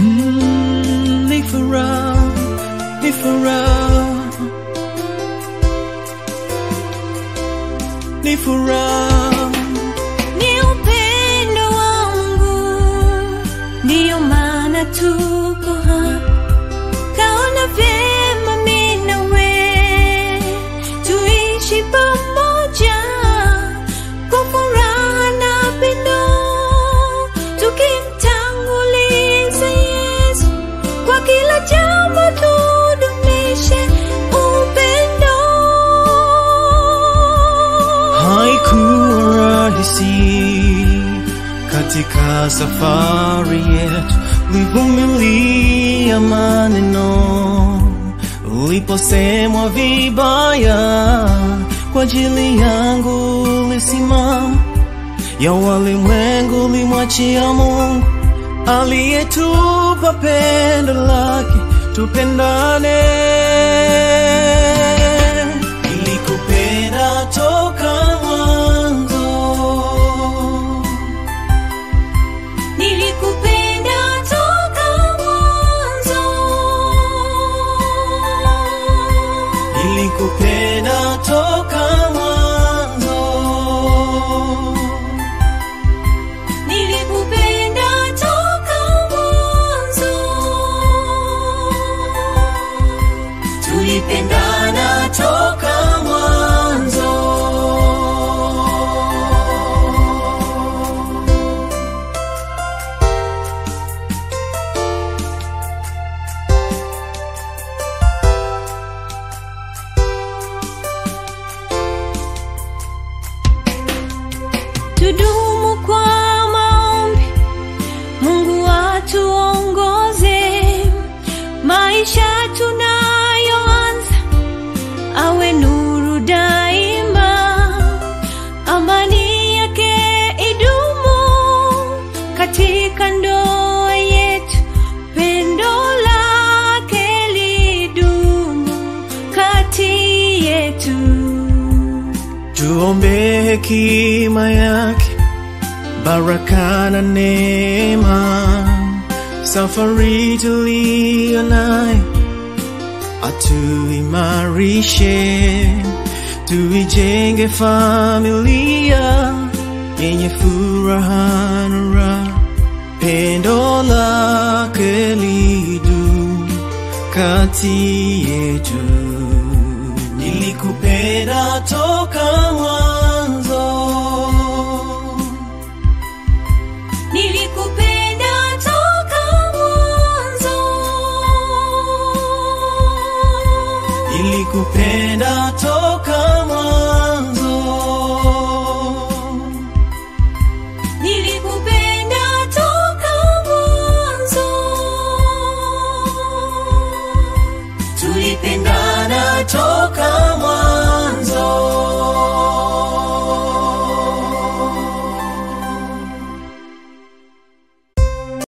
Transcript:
Mm, ni furaha, ni furaha, ni furaha. ni upendo wangu, ndiyo maana tuko hapa. Kaona vyema mimi na wewe tuishi pamoja kwa furaha na pendo, tukimtanguliza Yesu kwa kila jambo, tudumishe upendo. Haikuwa rahisi katika safari yetu, ulivumilia maneno uliposemwa vibaya kwa ajili yangu, ulisimama ya walimwengu, ulimwachia Mungu aliyetupa pendo lake, tupendane. Nilikupenda toka mwanzo, Nilikupenda toka mwanzo. nilikupenda toka mwanzo, Nilikupenda toka mwanzo. tulipendana toka mwanzo. Tudumu kwa maombi, Mungu atuongoze maisha tunayoanza, awe nuru daima, amani yake idumu katika ndoa yetu, pendo lake lidumu kati yetu. Tuombe hekima yake, baraka na neema, safari tuliyo nayo atuimarishe, tuijenge familia yenye furaha na raha, pendo lake lidumu kati yetu. Nilikupenda toka mwanzo, Nilikupenda toka mwanzo. nilikupenda toka